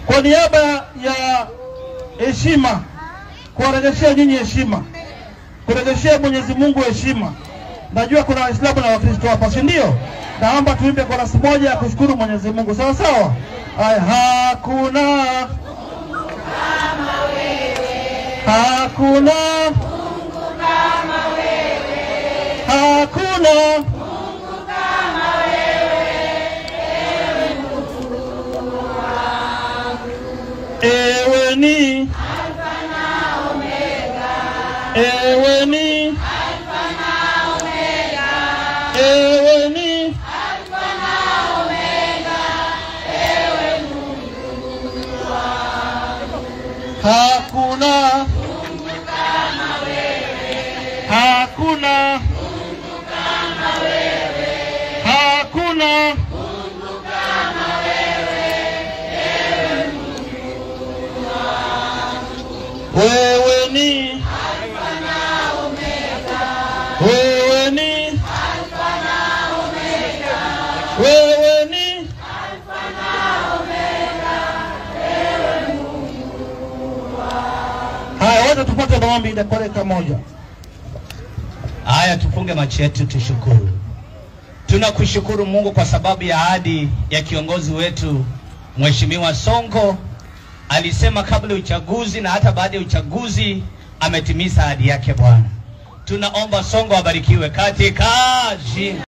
kwa niaba ya heshima, kuwarejeshea nyinyi heshima, kurejeshea Mwenyezi Mungu heshima. Najua kuna Waislamu na Wakristo hapa, si ndio? Naomba tuimbe korasi moja ya kushukuru Mwenyezi Mungu, sawa sawa. Haya, hakuna hakuna hakuna ewe ni ewe ni ewe ni hakuna hakuna hakuna wewe ni wewe ni wewe ni haya wote tupate maombi dakika moja Haya, tufunge macho yetu, tushukuru. Tunakushukuru Mungu kwa sababu ya ahadi ya kiongozi wetu Mheshimiwa Sonko. Alisema kabla ya uchaguzi na hata baada ya uchaguzi ametimiza ahadi yake. Bwana, tunaomba Sonko abarikiwe katika jina